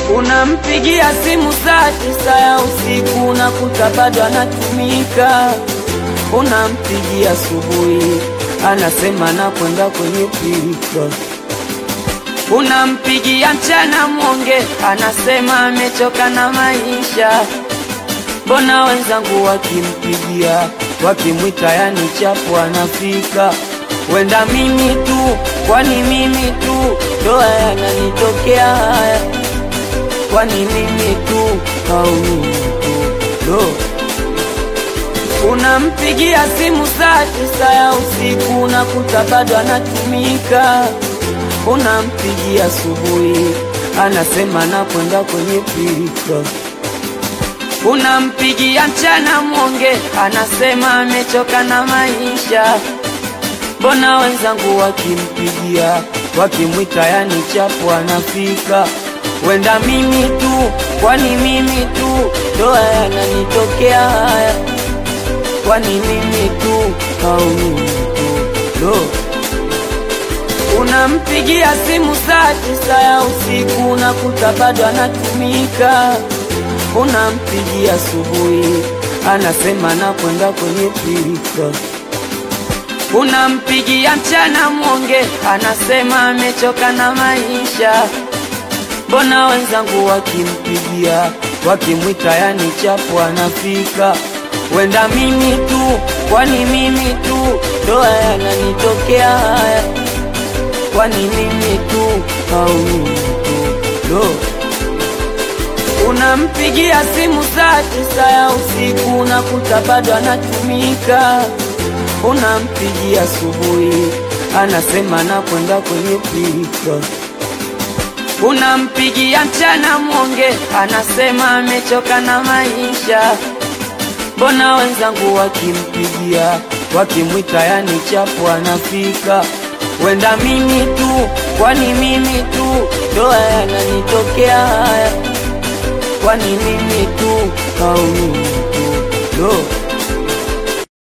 Unampigia simu saa tisa ya usiku unakuta bado anatumika. Unampigia asubuhi anasema nakwenda kwenye pilika. Unampigia mchana mwonge anasema amechoka na maisha. Mbona wenzangu wakimpigia wakimwita, yani chapu anafika. Wenda mimi tu, kwani mimi tu ndo haya yananitokea haya? Kwani mimi tu au mimi tu ndo Unampigia simu saa tisa ya usiku unakuta bado anatumika. Unampigia asubuhi anasema nakwenda kwenye pilika. Unampigia mchana mwonge anasema amechoka na maisha. Mbona wenzangu wakimpigia wakimwita, yani chapu anafika. Wenda mimi tu, kwani mimi tu ndo haya yananitokea haya? Kwani mimi tu au mimi tu ndo Unampigia simu saa tisa ya usiku unakuta bado anatumika. Unampigia asubuhi anasema nakwenda kwenye pilika. Unampigia mchana mwonge anasema amechoka na maisha. Mbona wenzangu wakimpigia wakimwita, yani chapu anafika. Wenda mimi tu, kwani mimi tu ndo haya yananitokea haya? Kwani mimi tu au mimi tu ndo Unampigia simu saa tisa ya usiku unakuta bado anatumika. Unampigia asubuhi anasema nakwenda kwenye pilika. Unampigia mchana mwonge anasema amechoka na maisha. Mbona wenzangu wakimpigia wakimwita, yani chapu anafika. Wenda mimi tu, kwani mimi tu ndo haya yananitokea haya? Kwani mimi tu au mimi tu ndo